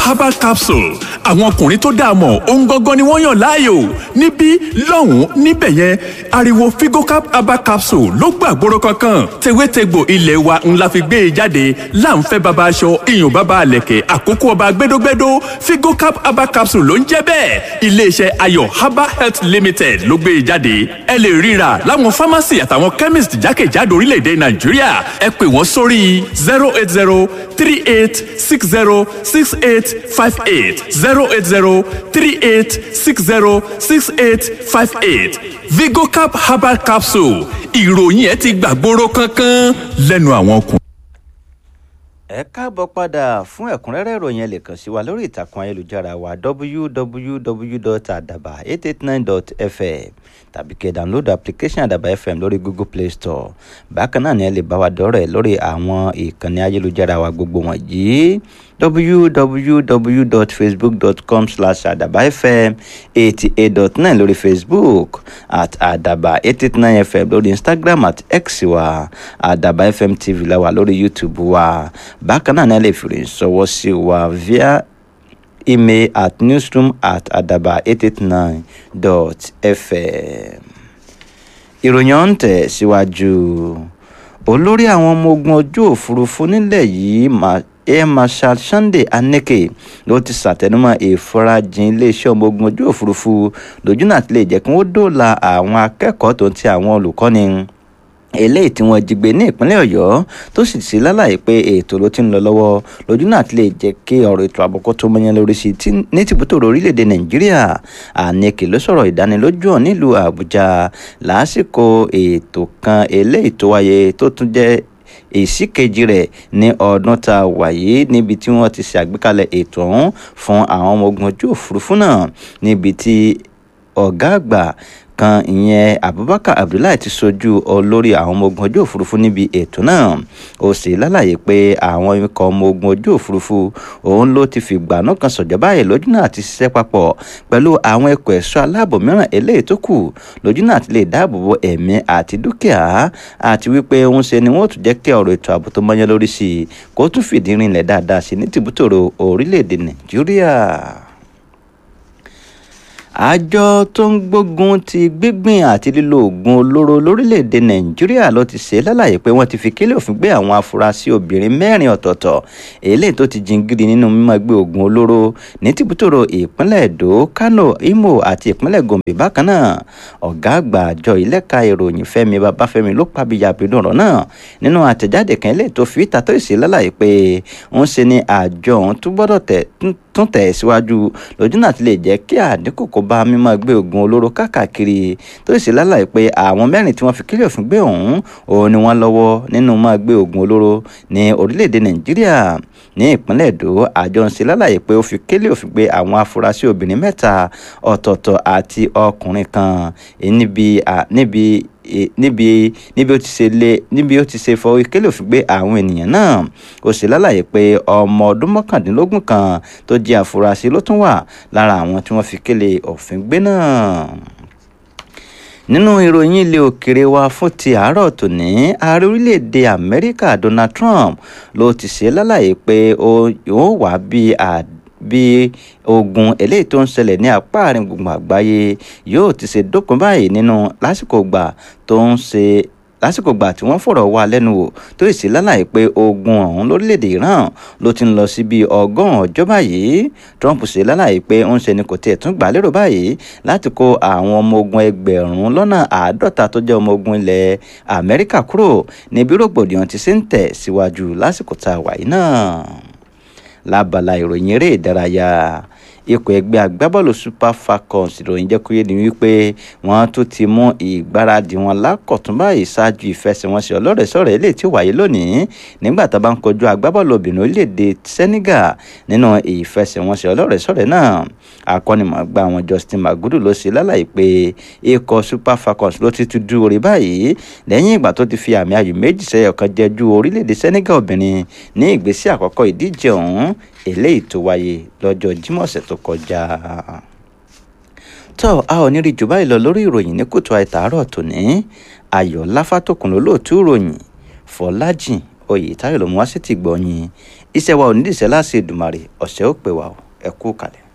herbal capsule àwọn ọkùnrin tó dáa mọ̀ ohun gangan ni wọ́n yàn láàyò níbí lọ́hùn-ún níbẹ̀ yẹn ariwo figocap herbal capsule ló gbàgbóró kankan tewétegbò ilé wa ńlá fi gbé e jáde láǹfẹ́ baba aṣọ iyùn baba àlẹ̀kẹ̀ àkókò ọba gbẹdógbẹdó figocap herbal capsule ló ń jẹ́ bẹ́ẹ̀ iléeṣẹ́ ayọ̀ herbal health limited ló gbé e jáde ẹ lè ríra láwọn pharmacy àtàwọn chemist jákèjádò orílẹ̀-èdè nàìjíríà ẹ pè wọ́n sórí zero eight zero three eight six zero six eight five eight zero eight zero three eight six zero six eight five eight vigocap herbal capsule ìròyìn ẹ ti gbàgbóró kankan lẹ́nu àwọn ọkùnrin. ẹ káàbọ̀ padà fún ẹ̀kúnrẹ́rẹ́ ìròyìn ẹ lè kàn sí wa lórí ìtàkùn ayélujára wa www.adaba889.fm tàbí kẹ́ download application àdàbà fm lórí google play store bákan náà ni ẹ lè bá wa dọ́rẹ̀ lórí àwọn ìkànnì ayélujára wa gbogbo wọ̀nyí www.facebook.com slash àdàbà fm eighty eight dot nine lórí facebook at àdàbà eight eight nine fm lórí instagram at x wa àdàbà fm tv la wà lórí youtube wa bákan náà ni ẹ lè fi rìn sọwọ́ sí wa via email at newsroom at adaba eight eight nine dot fm. ìròyìn ọ̀hún tẹ̀ síwájú olórí àwọn ọmọ ogun ojú òfurufú nílẹ̀ yìí air marshal sunday aneke ló ti ṣàtẹnumọ́ ìfarajìn iléeṣẹ́ ọmọ ogun ojú òfurufú lójúnà àti lè jẹ́ kí wọ́n dóòlà àwọn akẹ́kọ̀ọ́ tó ń ti àwọn olùkọ́ni eléyìí tí wọ́n jí gbé ní ìpínlẹ̀ ọ̀yọ́ tó sì sí lálàyé pé ètò ló ti ń lọ lọ́wọ́ lójú náà ti lè jẹ́ kí ọ̀rọ̀ ètò àbùkù tó mọ́yán lórí sí i ní tìbútòrò orílẹ̀-èdè nàìjíríà àníkè ló sọ̀rọ̀ ìdánilójú hàn nílùú àbújá lásìkò ètò kan eléyìí tó wáyé tó tún jẹ́ èsì kejì rẹ̀ ní ọdún tá a wà yìí níbi tí wọ́n ti ṣe àgbékalẹ̀ ètò ọ̀hún fún àwọn ọmọ ogun ojú òfurufú náà níbi tí ọ̀gá àgbà kan ìyẹn abubakar abdullahi ti sojú olórí àwọn ọmọ ogun ojú òfurufú níbi ètò náà ó sì lálàyé pé àwọn ikọ̀ ọmọ ogun ojú òfurufú òun ló ti fìgbà náà kan sọ̀jọ́ báyìí lójú náà ti ṣiṣẹ́ papọ̀ pẹ̀lú àwọn ẹ̀kọ́ ẹ̀ṣọ́ aláàbò mìíràn eléyìí tó kù lójú náà ti lè dáàbò bo ẹ̀mí àti dúkìá àti wípé òun ṣe ni wọ́n tún jẹ́ kí ọ̀rọ̀ ètò ààbò tó mọ́yán lórí sí i kó tún fìdí rinlẹ̀ dáadáa sí ní tìbútòrò orílẹ̀-èdè nàìjíríà àjọ tó ń gbógun ti gbígbìn àti lílo oògùn olóró lórílẹ̀‐èdè nàìjíríà ló ti ṣe lálàyé pé wọ́n ti fi kílẹ̀ òfin gbé àwọn afurasí obìnrin mẹ́rin ọ̀tọ̀ọ̀tọ̀ eléyìí tó ti jingiri nínú mímọ́ gbé oògùn olóró ní tìbútòrò ìpínlẹ̀ èdò kánò imo àti ìpínlẹ̀ gombe bákan náà ọ̀gá àgbà àjọ ìlẹ́ka ìròyìn fẹ́mi babáfẹ́mi ló pàbíyàbínú ọ̀rọ̀ náà nínú àtẹ̀jáde kan eléyìí tó fi ìta tó ìṣe lálàyé pé ń ṣe ni àjọ òun tún gbọ́dọ̀ tẹ̀ tún tẹ̀ síwájú lójú náà ti lè jẹ́ kí àdínkù kó bá mímọ́ gbé oògùn olóró káàkiri tó sì lálàyé pé àwọn mẹ́rin tí wọ́n fi kílẹ̀ òfin gbé ọ̀hún òun ni wọ́n lọ́wọ́ nínú máa gbé oògùn olóró ní orílẹ̀-èdè nàìjíríà ní ìpínlẹ̀ èdò àjọ ń ṣe lálàyé pé ó fi kílẹ̀ òfin gbé àwọn afurasí obìnrin mẹ́ta ọ̀tọ̀ọ̀tọ̀ àti ọkùnrin kan níbi níbi níbi níbi ó ti ṣe lé níbi ó ti ṣe fọ ìkélé òfin gbé àwọn ènìyàn náà ó sì lálàyé pé ọmọ ọdún mọ́kàndínlógún kan tó jẹ́ àfúrásì ló tún wà lára àwọn tí wọ́n fi kélé òfin gbé náà nínú ìròyìn ilé òkèrè wa fún ti àárọ̀ tòní ààrẹ orílẹ̀-èdè amẹ́ríkà donald trump ló ti ṣe lálàyé pé ó wà bí àdé bí ogun eléyìí tó ń ṣẹlẹ̀ ní apá àárín gbùngbùn àgbáyé yóò ti ṣe dópin báyìí nínú lásìkò gbà tó ń ṣe lásìkò gbà tí wọ́n fọ̀rọ̀ wá lẹ́nu wò tó sì lálàyé pé ogun ọ̀hún lórílẹ̀‐èdè Iran ló ti ń lọ sí bíi ọgọ́rùn-ún ọjọ́ báyìí Trump ṣe lálàyé pé ó ń ṣe ni kò tiẹ̀ tún gbà lérò báyìí láti kó àwọn ọmọ ogun ẹgbẹ̀rún lọ́nà àádọ́ta tó jẹ́ ọmọ ogun ilẹ̀ Amẹ́ríkà kúrò níbi rògbòdìyàn ti ṣe ń tẹ̀ síwájú lásìkò tá a wà yìí náà lábala ìròyìn eré ìdárayá ikọ̀ ẹgbẹ́ agbábọ́ọ̀lù super falcons ìròyìn jẹ́ kó yé ni wípé wọ́n tún ti mú ìgbáradì wọn lákọ̀tún báyìí ṣáájú ìfẹsẹ̀wọnsẹ̀ ọlọ́rẹ̀ẹ́sọ̀rẹ́ eléyìí tí ó wáyé lónìí nígbà tá a bá ń kojú agbábọ́ọ̀lù obìnrin orílẹ̀-èdè senegal nínú ìfẹsẹ̀wọnsẹ̀ ọlọ́rẹ̀ẹ́sọ̀rẹ́ náà akọ́nimọ̀ọ́gbá wọn justin magudu ló ṣe lálàyé pé ikọ̀ super falcons ló ti tún dúró rí báyìí lẹ́yìn ìgbà tó ti fi àmì ayò méjì sẹ́yọ̀ kan jẹ ju orílẹ̀-èdè senegal obìnrin ní ìgbésí àkọ́kọ́ ìdíje ọ̀hún eléyìí tó wáyé lọ́jọ́ jímọ̀ ọ̀sẹ̀ tó kọjá. tó a ò ní rí jù báyìí lọ lórí ìròyìn ní kùtù àìtàárọ̀ tòní ayọ̀ láfàtòkùn ló lóòtú ìròyìn fọlájìn oyè táyọ̀ ló mú wá sí ti gbọ̀nyìn iṣẹ́ wa ò ní ìṣẹ́ láṣẹ Èdùmàrè ọ̀sẹ̀ ó pè wá o ẹ kú kalẹ̀.